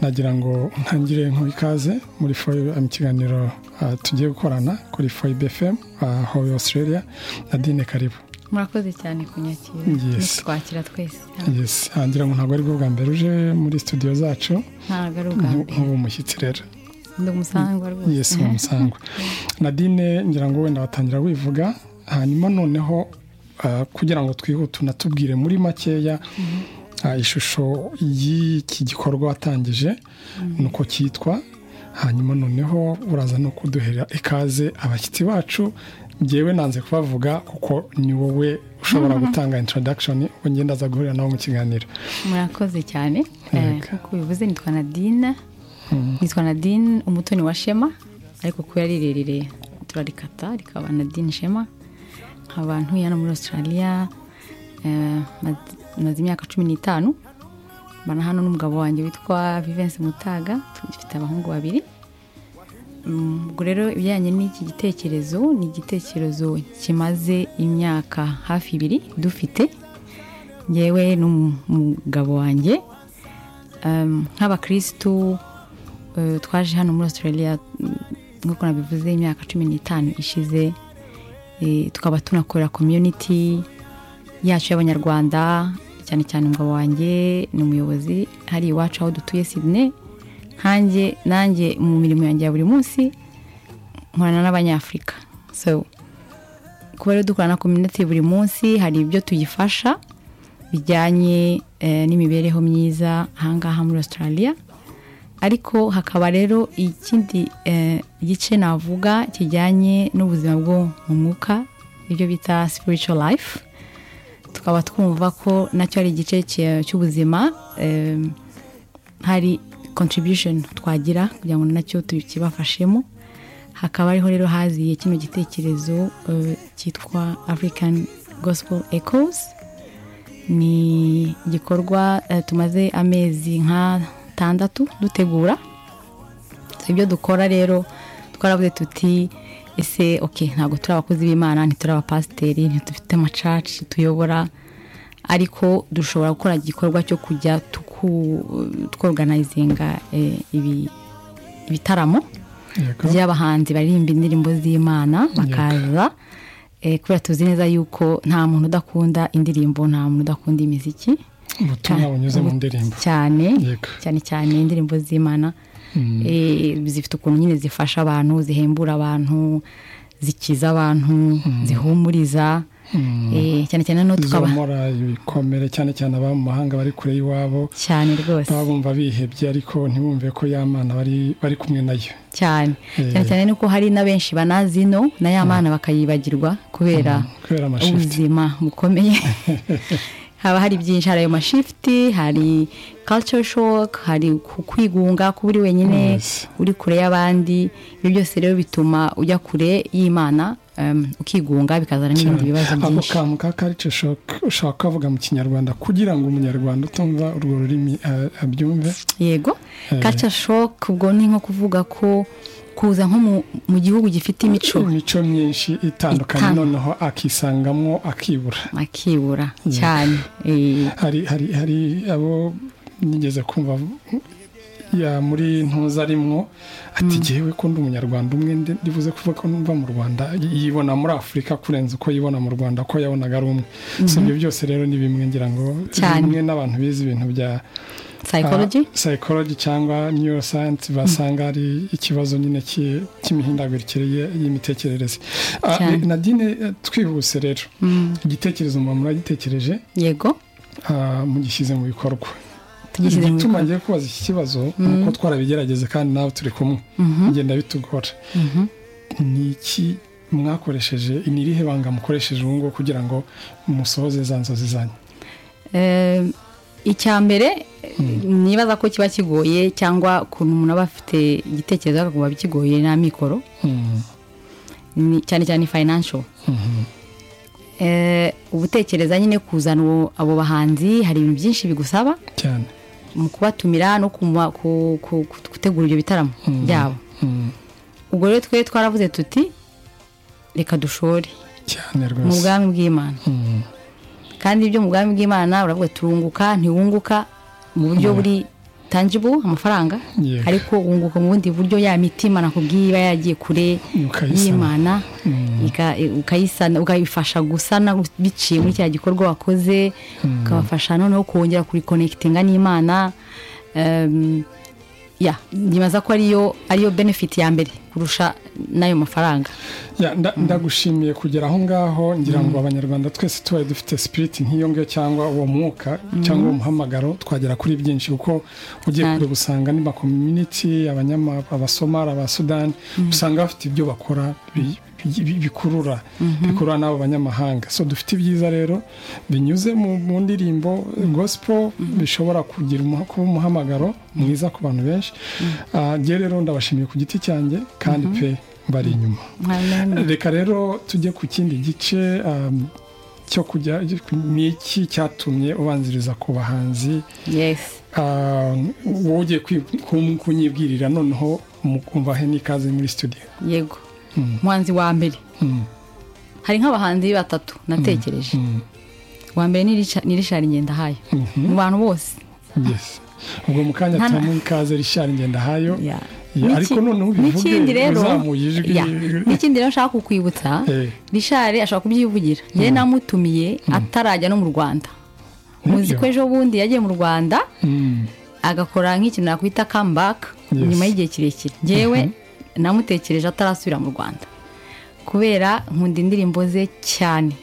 nagira ngo ntangire nk'uwo ikaze muri foyibe mu kiganiro tugiye gukorana kuri foyibe fm aho Australia na dine karibu murakoze cyane kunyakira Yes. twakira twese yes hangira ngo ntabwo ari bwo bwa mbere uje muri studio zacu ntabwo ari ubwa nku- mbere nk'ubu mushyitsi rero ndi umusangwa rwose yes mu musangwa nadine ngira ngo wenda watangira wivuga hanyuma noneho ah, kugira ngo twihute unatubwire muri makeya ah, ishusho y'iki gikorwa watangije nuko cyitwa hanyuma noneho uraza no kuduhera ikaze abashyitsi bacu ngewe nanze kubavuga kuko ni wowe ushobora gutanga introduction ubwo ngenda aza guhurira nabo mu kiganiro murakoze cyane Eh, Yego. nk'uko bivuze nitwa nadine nitwa nadine umutoni wa shema ariko kuba ari rirerire turarikata rikaba nadine shema nkaba ntuye hano muri australia eh, maz- maze imyaka cumi n'itanu mbana hano n'umugabo wanjye witwa vivense mutaga dufite abahungu babiri Mm, ubwo rero ibijyanye n'iki gitekerezo ni igitekerezo kimaze imyaka hafi ibiri dufite ngewe n'umugabo wanjye Um, nk'abakirisitu eh, twaje hano muri australia mm, nk'uko nabivuze imyaka cumi n'itanu ishize eh, tukaba tunakorera community yacu y'abanyarwanda cyane cyane umugabo wanjye ni umuyobozi hari iwacu aho dutuye sydney nkanjye nanjye mu mirimo yanjye ya buri munsi nkorana n'abanyafurika so kuba rero dukorana na community buri munsi hari ibyo tuyifasha bijyanye eh, n'imibereho myiza ahangaha muri australia ariko hakaba rero ikindi eh, gice navuga kijyanye n'ubuzima bwo mu mwuka ibyo bita spiritual life tukaba twumva ko nacyo ari igice cy- cy'ubuzima em, hari contribution twagira kugira ngo nacyo tukibafashemo hakaba ariho rero haziye kino gitekerezo eh, cyitwa african gospel echoes ni igikorwa eh, tumaze amezi nka tandatu dutegura So, ibyo dukora rero twaravuze tuti ese ok ntabwo turi abakozi b'imana ntituri abapasiteri ntitufite amacaci tuyobora ariko dushobora gukora igikorwa cyo kujya tuku- twoganayizinga eh, ibi- ibitaramo yego by'abahanzi baririmba indirimbo z'imana bakaza eh, kubera tuzi neza yuko nta muntu udakunda indirimbo nta muntu udakunda imiziki ubutumwa bunyuze mu ndirimbo cyane yego cyane cyane indirimbo z'imana eh, zifite ukuntu nyine zifasha abantu zihembura abantu zikiza abantu zihumuriza eh, cyane cyane no tukaba zomora ibikomere cyane cyane ababa mu mahanga bari kure y'iwabo cyane rwose baba bumva bihebye ariko ntibumve ko ya mana bari bari kumwe nayo cyane Eh. cyane cyane nuko hari na benshi banazino na ya mana bakayibagirwa kubera kubera amashifuti ubuzima bukomeye haba hari byinshi hari ayo mashifuti hari culture shock hari ku- kwigunga kuba uri wenyine Yes. uri kure y'abandi ibyo byose rero bituma ujya kure y'imana um, ukigunga bikazana n'ibindi bibazo ako byinshi kantu ka karice ushaka kuvuga mu kinyarwanda kugira ngo umunyarwanda utumva urwo rurimi eh, abyumve yego Eh. culture shock ubwo ni nko kuvuga ko kuza nko mu- mu gihugu gifite imico imico myinshi itandukanye Itan- noneho akisangamo akibura akibura cyane Eh, hari hari hari abo nigeze kumva ya muri ntuza arimwo ati jyewe ko ndi umunyarwanda umwe ndi- ndibuze kuvuga ko mva mu rwanda yibona muri afurika kurenza uko yibona mu rwanda ko yabonaga ari umwe so ibyo byose rero ni bimwe ngira ngo Cyane. bimwe n'abantu bize ibintu bya psychology ah, psychology cyangwa neuroscience basanga ari ikibazo nyine ki- cy'imihindagurikire ye- y'imitekerereze Ah, Cyane. nadine eh, twihuse rero Mm, igitekerezo mba muragitekereje yego ah, mugishyize mu bikorwa tugishyize mu igituma bikorwa ngiye kubaza iki kibazo ni uko twarabigerageze kandi nawe turi kumwe bigenda bitugora Mhm. ni iki mwakoresheje ni irihe banga mukoresheje ubu ngubu kugira ngo musohoze za nzozi zanyu Eh, icya mbere nibaza ko kiba kigoye cyangwa ukuntu umuntu aba afite igitekerezo akakumva bikigoye nta mikoro Mm, ni cyane cyane financial Eh, ubutekereza nyine kuzana uwo- abo bahanzi hari ibintu byinshi bigusaba cyane mu kubatumira no kuma- ku- ku- ku- gutegura ibyo bitaramo Mhm. byabo Mm, ubwo rero twe twaravuze tuti reka dushore cyane mu rwose bwami bw'imana Mm, kandi ibyo mu bwami bw'imana uravuga turunguka ntiwunguka mu buryo buri tangible amafaranga Yego. ariko wunguka mu bundi buryo ya mitima nakubwiye iba yagiye kure Ukayisana. y'imana ika- ukayisana ukayifasha gusana biciye muri cya gikorwa wakoze ukabafasha noneho kongera kurikonekitinga n'imana Em, ya nyibaza ko ariyo ariyo benefit ya mbere kurusha n'ayo mafaranga Ya, nda- ndagushimiye kugera aho ngaho ngira ngo abanyarwanda twese tubaye dufite sipiriti nk'iyo ngiyo cyangwa uwo mwuka cyangwa uwo muhamagaro twagera kuri byinshi kuko ugiye Cyane. kure gusanga ni makominiti abanyama abasomali abasudani usanga bafite ibyo bakora bi- bi- bikurura bikurura n'abo banyamahanga so dufite ibyiza rero binyuze mu mu ndirimbo gospel bishobora kugira umuha- kuba umuhamagaro mwiza ku bantu benshi Ah, njye rero ndabashimiye ku giti cyanjye kandi pe mbari inyuma Amen. reka rero tujye ku kindi gice um, cyo kujya ni iki cyatumye ubanziriza ku bahanzi yes um, wowe ugiye kwi- ku- kunyibwirira noneho mukumva he n'ikaze muri studio yego umuhanzi wa mbere Mm, hari nk'abahanzi batatu natekereje mm, uwa mbere ni Richa- ni richard ngendahayo mhm, mu bantu bose yes ubwo mu kanya Nta- tubamuha ikaze rishari ngendahayo Ya. Ya, N'iki- ariko noneho ubivuge, n'ikindi rero uzamuye ijwi. Ya. n'ikindi rero nshaka kukwibutsa Eh. rishari ashobora kubyivugira njyewe namutumiye atarajya no mu rwanda muzi Nibyo. ko ejo bundi yagiye mu rwanda Mm, agakora nk'ikintu nakwita comeback Yes. nyuma y'igihe kirekire njyewe namutekereje atarasubira mu rwanda kubera nkunda indirimbo ze cyane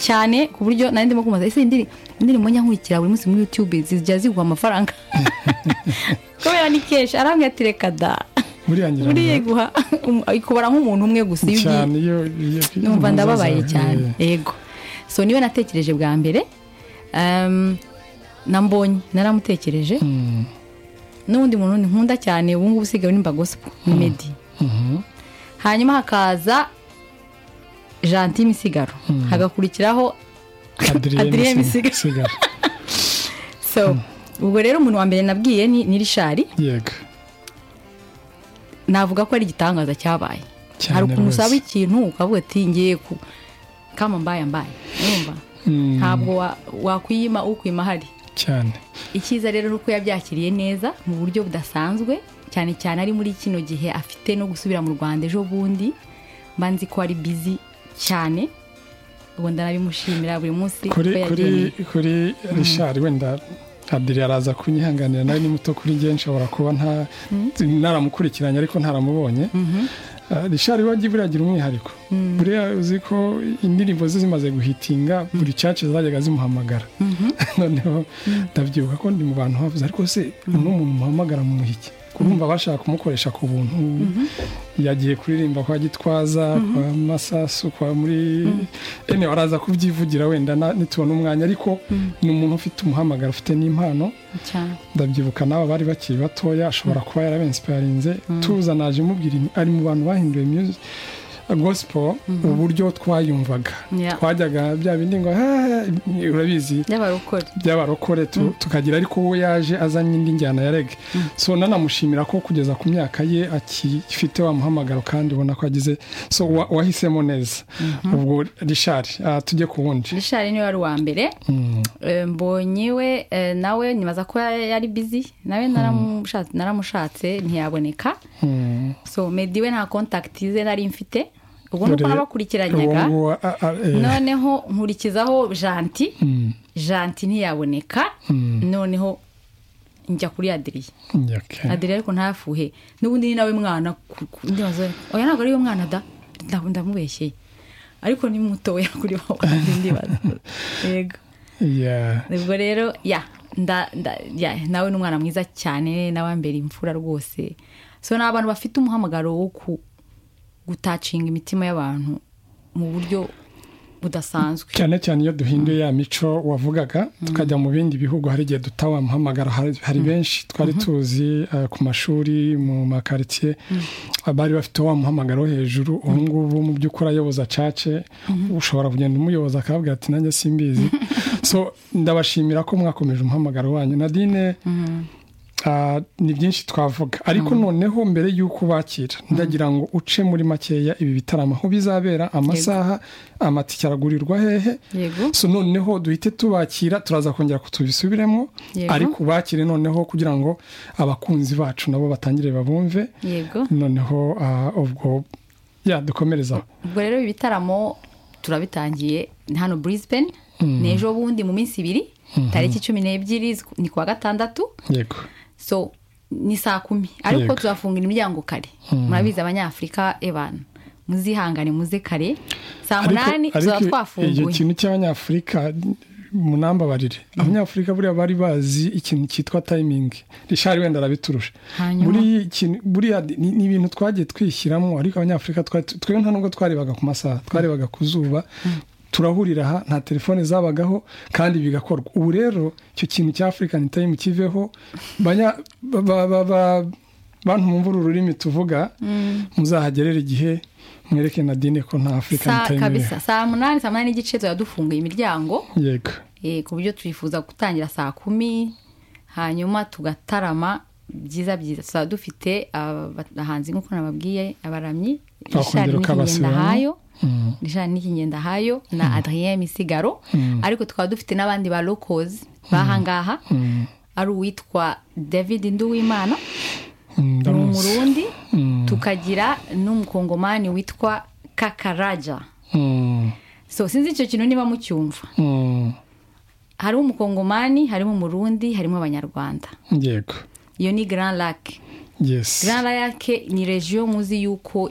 cyane ku buryo nari ndimo kumubaza ese indiri- indirimbo njya nkurikira buri munsi muri youtube zijya zigwa amafaranga kubera ni kenshi arambwira ati reka da buriya ngira ngo buriya iguha um- ikubara nk'umuntu umwe gusa iyo ugiye cyane iyo iyo- numva iyo ndababaye uzaza- cyane Eh, yego so niwe natekereje bwa mbere Em, na mbonye naramutekereje mm, n'ubundi muntu ni nkunda cyane ubu ngubu usigaye nimba gospel ni medi mhm, hanyuma hakaza janti misigaro hagakurikiraho Adrien Misigaro. Misigaro. so ubwo rero umuntu wa mbere nabwiye ni ni rishari yego navuga ko ari igitangaza cyabaye Cyane hari ukuntu rwose. usaba ikintu ukavuga ati ngiye ku kama mbaye mbaye urumva Mm, ntabwo wa- wakwiyima ukwima ahari cyane icyiza rero ni uko yabyakiriye neza mu buryo budasanzwe cyane cyane ari muri kino gihe afite no gusubira mu rwanda ejo bundi mba nzi ko ari bizi cyane ubu ndanabimushimira buri kuri munsi ko kuri yageneye kuri rishari wenda adiri araza kunyihanganira nawe ni muto kuri njye nshobora kuba nta naramukurikiranye ariko ntaramubonye Ah, rishari wajya buriya agira umwihariko buriya uzi ko indirimbo ze zimaze guhitinga buri cyacu zajyaga zimuhamagara noneho ndabyibuka ko ndi mu bantu havuze ariko se uno muntu muhamagara mu muhiki kurumva bashaka kumukoresha ku buntu yagiye kuririmba kwa gitwaza kwa masasu kwa muri ene waraza kubyivugira wenda na- nitubona umwanya ariko ni umuntu ufite umuhamagaro ufite n'impano cyane ndabyibuka n'aba bari bakiri batoya ashobora kuba yarabensiparinze tuza naje mubwira im- ari mu bantu bahinduye music gospel uburyo twayumvaga Yeah. twajyaga bya bindi ngo "Ah, urabizi by'abarokore by'abarokore tu- tukagira ariko uwo yaje azanye indi njyana ya rege so nanamushimira ko kugeza ku myaka ye akifite wa muhamagaro kandi ubona ko agize so wa- wahisemo neza ubwo rishari ah, tujye ku wundi rishari niwe wari uwa mbere Mm, Eh, mbonye we eh, nawe nibaza ko yari bizi nawe naramushatse- naramushatse ntiyaboneka mm. so medi we nta kontakiti ze nari mfite ubwo ni uko Dore- uwo nabakurikiranyaga nguwo, ah, ah, eh, noneho nkurikizaho janti mm, janti ntiyaboneka noneho njya kuri adiriye okay. adiriye ariko ntafuhe n'ubundi ni nawe mwana ku- ku- ndibaza oya ntabwo ariwe mwana da nda- ndamubeshyeye ariko ni mutoya kuri wowe ndibaza yego Yeah. ubwo rero ya nda, nda, ya nawe ni umwana mwiza cyane n'abambera imfura rwose so ni abantu bafite umuhamagaro wo ku gutacinga imitima y'abantu mu buryo budasanzwe cyane cyane iyo duhinduye ya mico wavugaga tukajya mu bindi bihugu hari igihe duta wamuhamagara hari hari benshi twari tuzi eh, ku mashuri mu makaritsiye bari bafite wa muhamagaro wo hejuru ubu ngubu mu by'ukuri ayoboza cace ushobora kugenda umuyoboza akababwira ati nanjye simbizi so ndabashimira ko mwakomeje umuhamagaro wanyu nadine Ah, ni byinshi twavuga ariko noneho mbere y'uko bakira ndagira ngo uce muri makeya ibi bitaramo aho bizabera amasaha amatike aragurirwa hehe yego so noneho duhite tubakira turaza kongera kutubisubiremo Yego. ariko bakire noneho kugira ngo abakunzi bacu nabo batangire babumve yego noneho ah, ubwo yadukomereza ubwo rero ibi bitaramo turabitangiye hano Brisbane ni ejo bundi mu minsi ibiri tariki cumi n'ebyiri z'uku- ni kuwa gatandatu yego so ni saa kumi ariko Yego. tuzafunga imiryango kare murabizi abanyafurika ebana muzihangane muze kare saa munani ariko tuzaba icyo twafunguye kintu cy'abanyafurika munambabarire abanyafurika buriya bari bazi ikintu cyitwa tayimingi rishari wenda arabiturusha Hanyuma? Buri kintu- buriya ni ni ibintu twagiye twishyiramo ariko abanyafurika twari tu- twebwe nta nubwo twarebaga ku masaha twarebaga ku zuba turahurira aha nta telefone zabagaho kandi bigakorwa ubu rero icyo kintu cya afurikani tayimu kiveho banya- ba- ba- ba- ba- bantu mwumva uru rurimi tuvuga muzahagerera igihe mwereke nadine ko nta afurikani saa tayimu iriho kabisa saa munani saa munani n'igice tuzaba dufunguye imiryango yego eh, ku buryo twifuza gutangira saa kumi hanyuma tugatarama byiza byiza tuzaba dufite aba- abahanzi nk'uko nababwiye abaramyi Bakongera Richard ukabasubiramo. Nikingendahayo Mm. Richard Nikingendahayo na Adrien Misigaro Mm. ariko tukaba dufite n'abandi ba locals bahangaha Mm. ari uwitwa David Nduwimana Mm, ni ndamuzi. umurundi Mm. tukagira n'umukongomani witwa kakaraja Mm. so sinzi icyo kintu niba mucyumva Mm. harimo umukongomani harimo umurundi harimo abanyarwanda yego iyo ni grand lac yes grand lac ni regiyo muzi yuko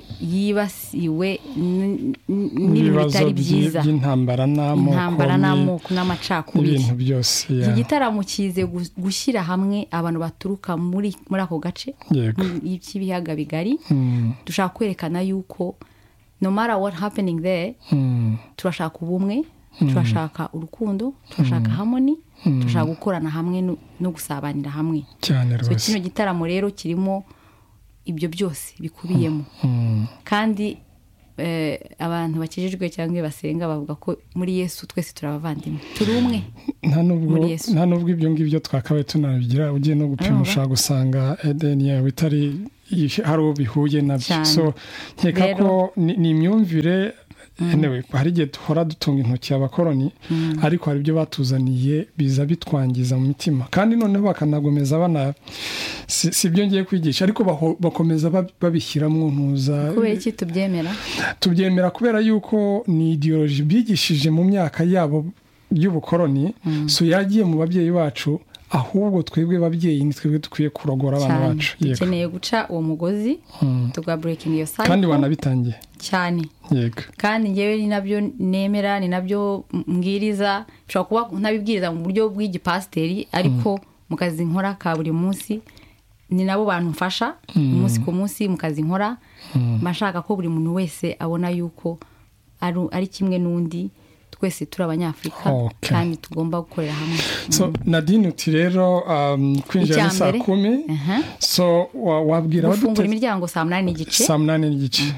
yibasiwe n- n- n'ibintu n'ibibazo byi- bitari byiza by'intambara n'amoko intambara ni- n'amoko n'amacakubiri n'ibintu byose ya- iki gitaramo kize gu- gushyira hamwe abantu baturuka muri muri ako gace yego mu- cy'ibiyaga bigari Mm, dushaka kwerekana yuko no matter what happening there mm, turashaka ubumwe turashaka urukundo turashaka hamoni turashaka gukorana hamwe no- no gusabanira hamwe cyane so kino rwose gitaramo rero kirimo ibyo byose bikubiyemo Mm, kandi eh, abantu bakijijwe cyangwa iyo basenga bavuga ko muri yesu twese turabavandimwe turi umwe nta nubwo muri Yesu. nta nubwo ibyo ngibyo twakabaye tunabigira ugiye no gupima Urumva? ushobora gusanga edeni yawe itari ihi- hari uwo bihuye nabyo Cyane. so nkeka Rero- ko ni ni imyumvire anyway, hari igihe duhora dutunga intoki abakoroni ariko hari ibyo batuzaniye biza bitwangiza mu mitima kandi noneho bakanagomeza bana si si ibyo ngiye kwigisha ariko baho- bakomeza bab- babishyiramo ntuza kubera iki tubyemera tubyemera kubera yuko ni ideoloji bigishije mu myaka yabo y'ubukoroni so yagiye mu babyeyi bacu ahubwo twebwe babyeyi ni twebwe dukwiye kurogora abana cyane bacu yego dukeneye guca uwo mugozi Mm. tugaburekinga iyo kandi cyane wanabitangiye cyane yego kandi njyewe ni nabyo nemera ni nabyo mbwiriza bishobora kuba ntabibwiriza mu buryo bw'igipasiteri ariko mu kazi nkora ka buri munsi ni nabo bantu mfasha umunsi ku munsi mu kazi nkora mba nshaka ko buri muntu wese abona yuko ari ari kimwe n'undi twese turi abanyafurika Okay. kandi tugomba gukorera hamwe so nadine uti rero um, kwinjira Icya ni saa mbere. kumi Aha. so wa- wabwira gufungura abadute imiryango saa munani n'igice saa munani n'igice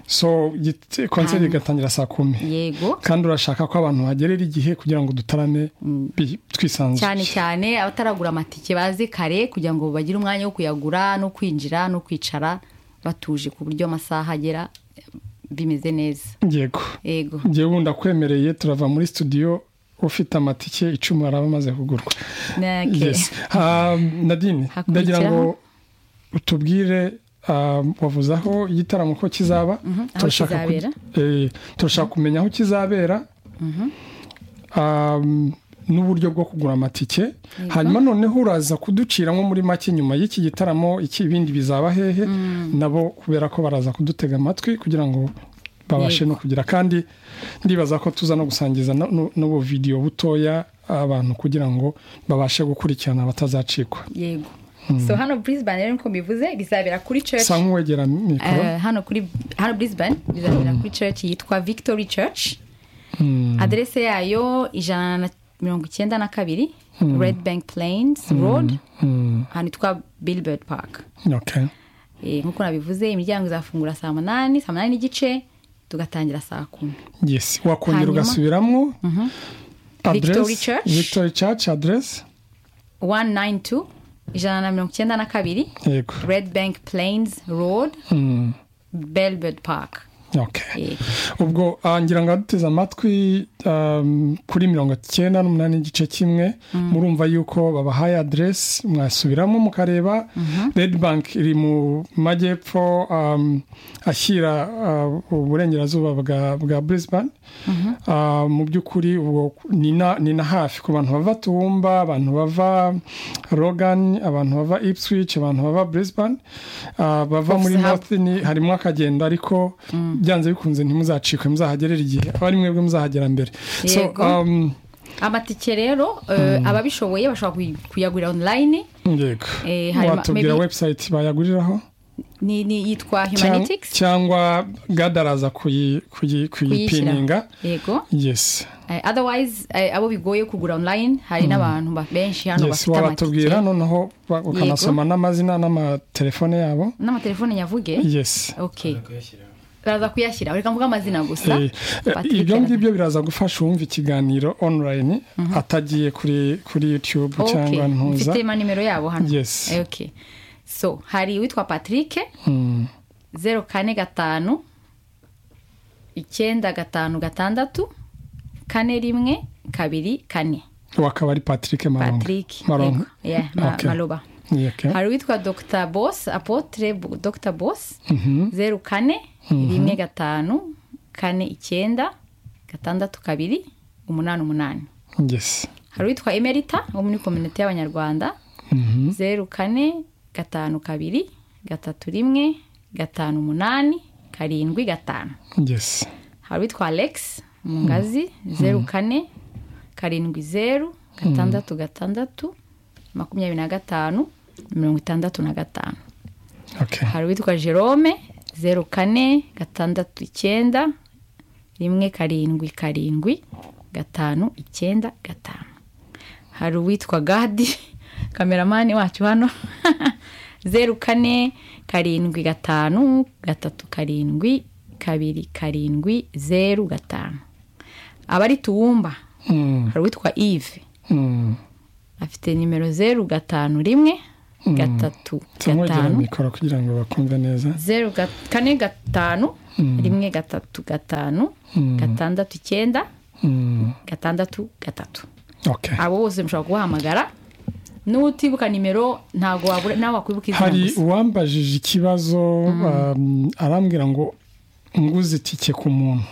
so git- konseri Hanyuma. igatangira saa kumi yego kandi urashaka ko abantu bagerera igihe kugira ngo dutarame bi- cyane twisanzuye cyane abataragura amatike baze kare kugira ngo bagire umwanya wo kuyagura no kwinjira no kwicara batuje ku buryo amasaha agera eh, bimeze neza yego yego njyewe ubu ndakwemereye turava muri studio ufite amatike icumi araba amaze kugurwa Nake. Yes. Um, nadine Hakurikiraho. ndagira ngo utubwire um, wavuze aho igitaramo ko kizaba aho Turashaka ku- kizabera. eh, turashaka kumenya aho kizabera Um, n'uburyo bwo kugura amatike hanyuma noneho uraza kuducira nko muri make nyuma y'iki gitaramo iki ibindi bizaba hehe nabo kubera ko baraza kudutega amatwi kugira ngo babashe no kugira kandi ndibaza ko tuza no gusangiza no- no- n'ubu videwo butoya abantu kugira ngo babashe gukurikirana batazacikwa yego so hano brisbane rero nkuko mbivuze bizabera kuri church sa nk'uwegera mikoro Eh, hano kuri hano brisbane bizabera kuri church yitwa victory church aderese yayo ijana na mirongo icyenda na kabiri red bank plains road Mm, ahantu hitwa billboard park okay. Eh, nk'uko nabivuze imiryango izafungura saa munani saa munani n'igice tugatangira saa kumi yes wakongera Hanyuma. ugasubiramo Victory adresse Church. victory church adresse 192 ijana na mirongo icyenda na kabiri yego red bank plains road belbed park Okay. ubwo ah, ngira ngo aduteze amatwi um, kuri mirongo icyenda n'umunani igice kimwe murumva yuko babahaye aderesi mwasubiramo mukareba red bank iri mu majyepfo um, ashyira uh, uburengerazuba bwa, bwa brisbane Ah, mu by'ukuri ubwo ni na ni na hafi ku bantu bava tumba abantu bava rogan abantu bava ipswich abantu bava brisbane Ah, bava muri Hub. north ni harimo akagenda ariko byanze bikunze ntimuzacikwe muzahagerera igihe aba ari mwebwe muzahagera mbere so Yego. um, amatike rero eh, ababishoboye bashobora kuy- kuyagurira online yego Eh, harimo- watubwira maybe- website bayaguriraho ni ni yitwa Cyang- humanitics cyangwa gadaraza kuyi- kuyi- kuyipininga yego yes Eh, otherwise eh, abo bigoye kugura online hari n'abantu ba- benshi hano yes bafite amatike wabatubwira noneho ba- ukanasoma n'amazina n'amatelefone yabo n'amatelefone nyavuge yes okay baraza kuyashyira reka mvuge amazina gusa Eh, eh, Patrick ibyo Radin. ngibyo biraza gufasha uwumva ikiganiro online atagiye kuri kuri youtube okay cyangwa ntuza mfite manimero yabo hano Yes. Eh, okay so hari uwitwa patrick Mm, zeru kane gatanu icyenda gatanu gatandatu kane rimwe kabiri kane uwo akaba ari patrick maronga patrick maronga yego. Yeah, ma- Okay. maloba Yeah, okay. hari uwitwa dr boss apotre Bo- dr boss Mhm. zeru kane rimwe gatanu kane icyenda gatandatu kabiri umunani umunani yes hari uwitwa emerita wo muri kominote y'abanyarwanda Mhm. zeru kane gatanu kabiri gatatu rimwe gatanu umunani karindwi gatanu yes hari uwitwa alex mu ngazi zeru kane karindwi zeru gatandatu gatandatu makumyabiri na gatanu mirongo itandatu na gatanu okay hari uwitwa jerome zeru kane gatandatu icyenda rimwe karindwi karindwi gatanu icyenda gatanu hari uwitwa gadi kameramani wacu hano zeru kane karindwi gatanu gatatu karindwi kabiri karindwi zeru gatanu abari tuwumba Mm, hari uwitwa eve mm. afite nimero zeru gatanu rimwe gatatu tumwegera gatanu mikoro kugira ngo bakumve neza zeru ga- kane gatanu rimwe gatatu gatanu gatandatu icyenda Mm, gatandatu gatatu okay abo bose mushobora kubahamagara n'utibuka nimero ntabwo wabura nawe wakwibuka izina hari gusa uwambajije ikibazo um, arambwira ngo nguze itike ku muntu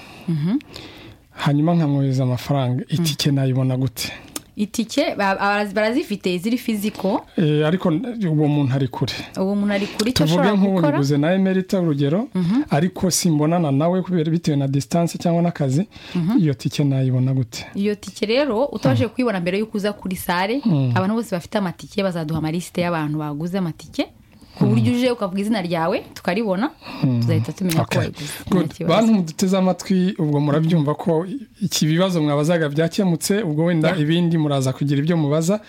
hanyuma nkamwohereza amafaranga itike nayibona gute itike ba- bara- barazifite iziri fiziko Eh, ariko uwo muntu ari kure uwo muntu ari kuri icyo tuvuge ashobora nk'ubu gukora niguze na emerita urugero ariko simbonana nawe kubera bitewe na disitanse cyangwa n'akazi iyo tike nayibona gute iyo tike rero utabashije kuyibona mbere y'uko uza kuri sare abantu bose bafite amatike bazaduha amalisite y'abantu baguze amatike ku buryo uje ukavuga izina ryawe tukaribona tuzahita tumenya ko Okay. wayiguze nta Good. kibazo. bantu muduteze amatwi ubwo murabyumva ko iki bibazo mwabazaga byakemutse ubwo wenda ibindi muraza kugira ibyo mubaza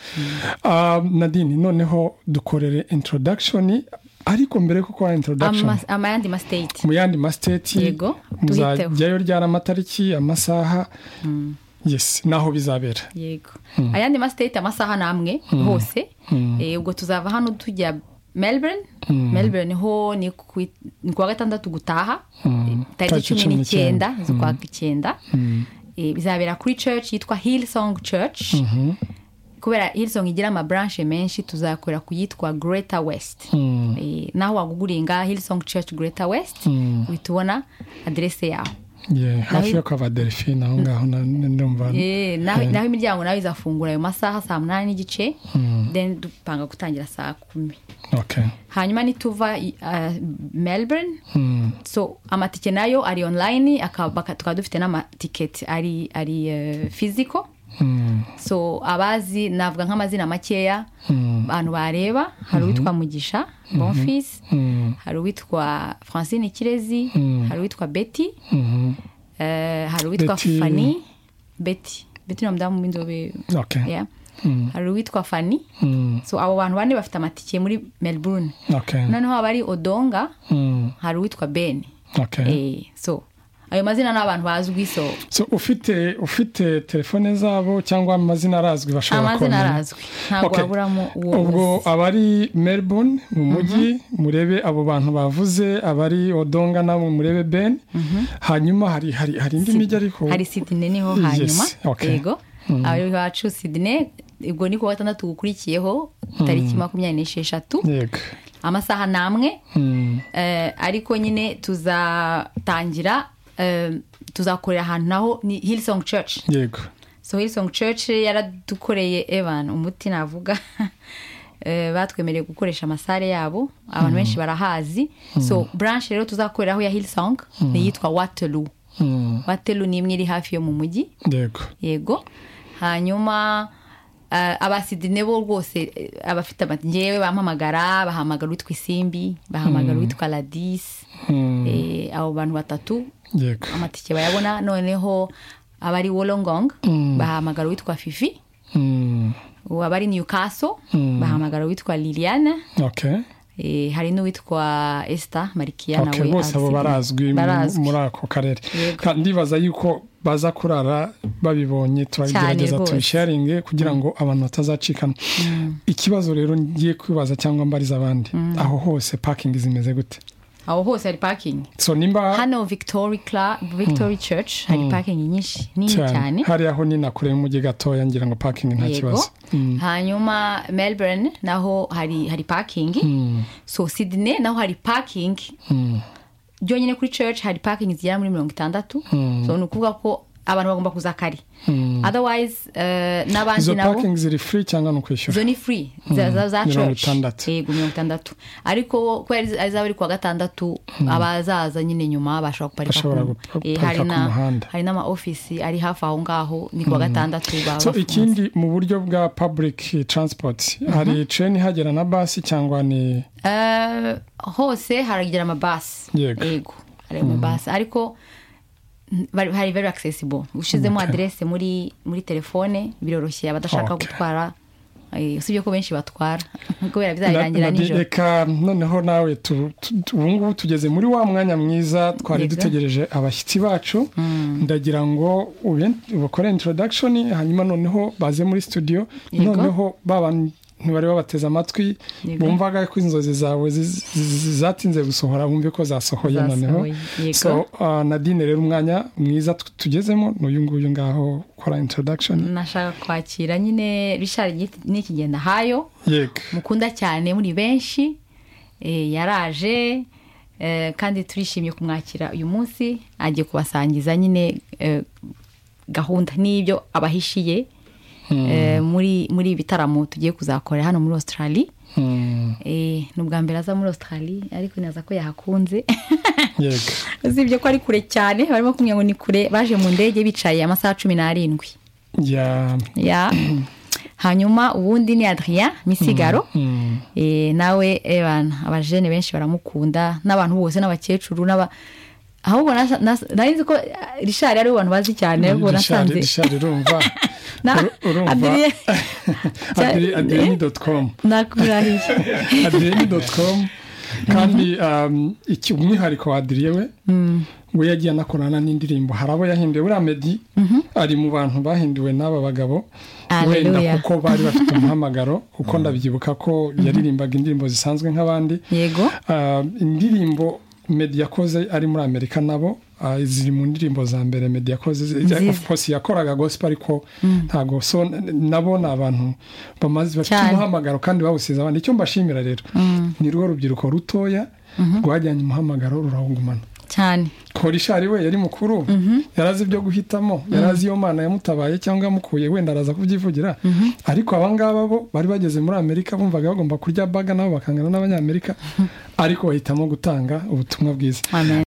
Ah, nadine noneho dukorere introduction ariko mbere yo gukora introduction Ama- amayandi masiteti mu yandi masiteti Yego, tuhiteho. muzajyayo ryari amatariki amasaha yes naho bizabera yego ayandi masiteti amasaha ni amwe hose Eh, ubwo tuzava hano tujya melbourne melbourne niho ni ku i- ni ku wa gatandatu gutaha Eh, Tariki tariki cumi cumi n'icyenda. n'icyenda z'ukwa icyenda Eh, bizabera kuri church yitwa hillsong church kubera hillsong igira amabranshe menshi tuzakorera ku yitwa greater west Eh, naho waguguringa hillsong church greater west uhita ubona aderese yaho Yeah, hafi yo kwa delphine aho ngaho na- na- ndumva Eh, naho naho imiryango nawe izafungura ayo masaha saa munani n'igice then dupanga gutangira saa kumi okay hanyuma nituva i- ah, melbourne so amatike nayo ari online aka- baka- tukaba dufite n'amatiketi ari ari eh, physical so abazi navuga nk'amazina makeya abantu bareba hari uwitwa mugisha bonfis hari uwitwa francine kirezi hari uwitwa betty Mhm. Eh, hari uwitwa Betty- fani beti beti ni umudamu w'inzobe okay yeah. hari uwitwa fani Mm, so abo bantu bane bafite amatike muri melbourne okay noneho abari odonga Mm, hari uwitwa ben okay eh, so ayo mazina ni abantu bazwi so So, ufite ufite telefone zabo cyangwa amazina arazwi bashobora amazina kubamenya arazwi ntabwo Okay. waburamo uwo ubwo uzi. abari melbourne mu mujyi murebe abo bantu bavuze abari odonga nabo murebe ben hanyuma hari hari hari indi Si- mijyi ariko hari sidine niho Yes, hanyuma okay. yego abari bacu sidine ubwo ni ku wa gatandatu gukurikiyeho tariki makumyabiri n'esheshatu yego amasaha ni amwe Mm. Eh, ariko nyine tuzatangira eh, tuzakorera ahantu naho ni hillsong church yego so hillsong church yaradukoreye evan umuti navuga Eh, batwemereye gukoresha amasare yabo abantu benshi barahazi so branch rero tuzakoreraho ya hillsong ni iyitwa waterloo Mm. waterloo ni imwe iri hafi yo mu mujyi yego yego hanyuma eh, abasidine bo rwose eh, abafite ama- ngewe bampamagara bahamagara uwitwa isimbi bahamagara uwitwa radisi Mm. Eh, abo bantu batatu yego amatike bayabona noneho abari wolongong Mm. bahamagara uwitwa fifi Mm. abari newcastle Mm. bahamagara uwitwa liliana okay eh, hari n'uwitwa esther marikiyana okay bose abo barazwi mu- muri ako karere Yego. Ka- ndibaza yuko baza kurara babibonye turabigerageza rwose. tubisharinge kugira ngo abantu batazacikana ikibazo rero ngiye kwibaza cyangwa mbariza abandi aho hose pakingi zimeze gute aho hose hari parking so nimba hano victory, Cla- victory church hari parking nyinshi nini cyane hari aho nina kure y'umujyi gatoya ngira ngo pakingi nta yego kibazo Mm, hanyuma melbourne naho hari hari parking so sydney naho hari parking mm, byonyine kuri church hari parking zigera muri mirongo itandatu so ni ukuvuga ko abantu bagomba kuza kare mm. otherwise eh, n'abandi izo nabo pakingi ziri free cyangwa ni ukwishyura zo ni free za, za, za Mirongo church itandatu. yego mirongo itandatu ariko kubera ari zaba ari kuwa gatandatu abazaza nyine nyuma bashobora kuparika Bashobora ku- gupa- eh, guparika hari ku na- muhanda. hari n'ama office ari hafi aho ngaho ni kuwa gatandatu baba so bafunze. ikindi mu buryo bwa public transport hari train ihagera na basi cyangwa ni Eh, hose haragira amabasi Yego. yego hari amabasi ariko mm, bari- hari very accessible ushyizemo Okay. aderese muri muri telefone biroroshye abadashaka Okay. gutwara eh, usibye ko benshi batwara kubera Na- bizarangira Nadi, nijoro reka noneho nawe tu- tu- tu- ubu ngubu tugeze muri wa mwanya mwiza twari Yego. dutegereje abashyitsi bacu ndagira ngo ube- ubakore introduction hanyuma noneho baze muri studio Yego. noneho ba bantu bari babateze amatwi Yego. bumvaga ko inzozi zawe zi- zi- zi- zatinze gusohora bumve ko zasohoye Zasohoye, noneho yego. so uh, nadine rero umwanya mwiza tu- tugezemo n'uyu nguyu ngaho ukora introduction nashaka kwakira nyine rishari n'ikigenda hayo yego mukunda cyane muri benshi eh, yaraje eh, kandi turishimye kumwakira uyu munsi agiye kubasangiza nyine eh, gahunda n'ibyo abahishiye eh, muri muri ibi bitaramo tugiye kuzakora hano muri australia Mm, Eh, ni ubwa mbere aza muri australia ariko neza ko yahakunze yego usibye ko ari kure cyane barimo kumwe ngo ni kure baje mu ndege bicaye amasaha cumi n'arindwi ya ya hanyuma ubundi ni adrien misigaro mm, Eh, nawe ebana abajene benshi baramukunda n'abantu bose n'abakecuru n'aba ahubwo nasa- nasa- nari nzi ko ah, richard ari abantu bazi cyane ariko Richard- nasanze Richard urumva Na- Uru- urumva Adrien- adreni doti komu nakurahiye adreni doti komu kandi um, iki- umwihariko wa adriye we we yagiye anakorana n'indirimbo hari abo yahinduye buriya medi ari mu bantu bahinduwe n'aba bagabo wenda Hallelujah. kuko bari bafite umuhamagaro kuko ndabyibuka ko yaririmbaga indirimbo zisanzwe nk'abandi yego Ah, indirimbo medi yakoze ari muri amerika nabo ah, ziri mu ndirimbo za mbere medi yakoze Nziza. of course yakoraga gospel ariko ntabwo so n- nabo ni abantu bamaze bafite Cyane. umuhamagaro kandi bawusize abandi icyo mbashimira rero ni rwo rubyiruko rutoya rwajyanye umuhamagaro rurawugumana cyane korishari we yari mukuru yarazi ibyo guhitamo yarazi iyo mana yamutabaye cyangwa yamukuye wenda araza kubyivugira ariko aba ngaba bo bari bageze muri amerika bumvaga bagomba kurya baga nabo bakangana n'abanyamerika ariko bahitamo gutanga ubutumwa bwiza amen